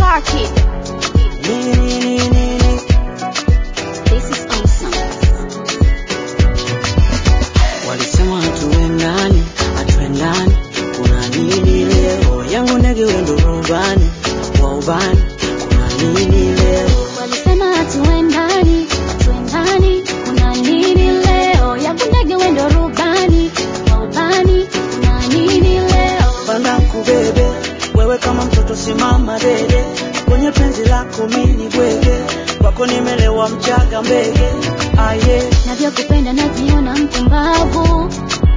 Orchid. Nini, nini, nini. This is awesome. Walisema hatuendani, hatuendani, kuna nini leo? Yangu ndege wendo rubani, wa ubani, kuna nini leo? Walisema hatuendani, hatuendani, kuna nini leo? Yangu ndege wendo rubani, wa ubani, kuna nini leo? Panda kubebe, wewe kama mtoto simama dede, kwenye penzi lako mini bwege, kwako nimelewa mchaga mbege, aye. Navyokupenda najiona mpumbavu,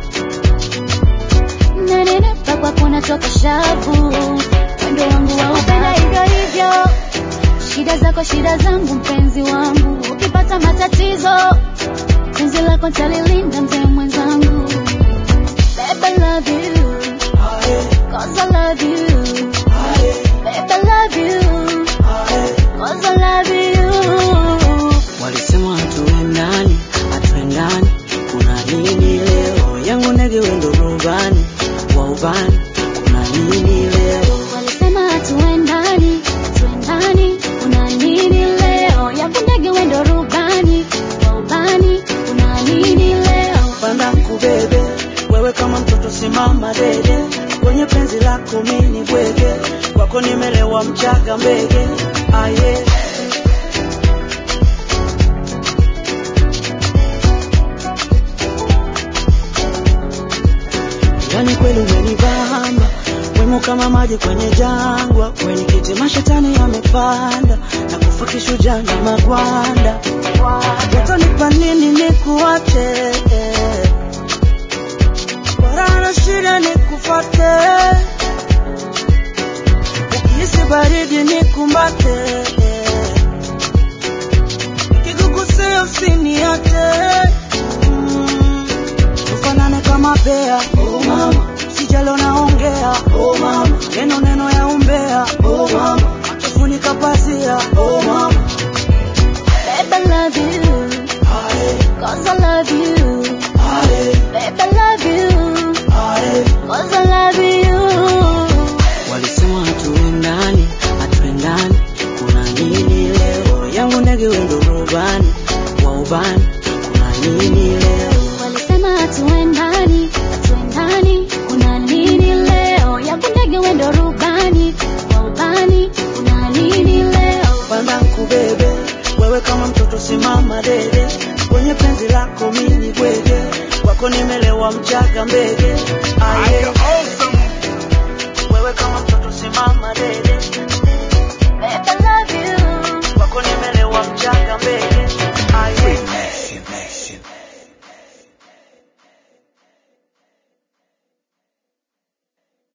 nanenepa kwako natoka shavu, wendo wangu waupenda hivyo hivyo, shida zako shida zangu, mpenzi wangu, ukipata matatizo, penzi lako nitalilinda, mzee mwenzangu. Babe, I love you, Aye, cause I love you. aye, Babe, I love you, aye. cause I love you. Walisema hatuendani, hatuendani, kuna nini leo? Yangu ndege wendo rubani, wa ubani, kuna nini leo? Walisema hatuendani, hatuendani, kuna nini leo? Yangu ndege wendo rubani, wa ubani, kuna nini leo? Panda kubebe, wewe kama mtoto simama dede, kwenye penzi lako mini bwege, kwako nimelewa mchaga mbege, aye. Yani kweli umenibamba, wemo kama maji kwenye jangwa, kwenye kiti mashetani yamepanda, na kufa kishujaa na magwanda, utanipa nini nikuache? Wala na shida nikufate, ukihisi baridi nikumbate, nikikugusia usiniache mm. Tufanane kama bea oh mama, sijalo naongea oh mama, neno neno ya umbea oh mama, tufunika pazia oh mama, Babe, I love you, aye cause I love you. aye Babe, I love you, aye. cause I love you. Walisema hatuendani, hatuendani, kuna nini leo? Yangu ndege wendo rubani, wa ubani, kuna nini leo? Walisema hatuendani, hatuendani, kuna nini leo? Yangu ndege wendo rubani, wa ubani, kuna nini leo? Panda kubebe, wewe kama mtoto simama dede, kwenye penzi lako mini bwege, kwako nimelewa mchaga mbege,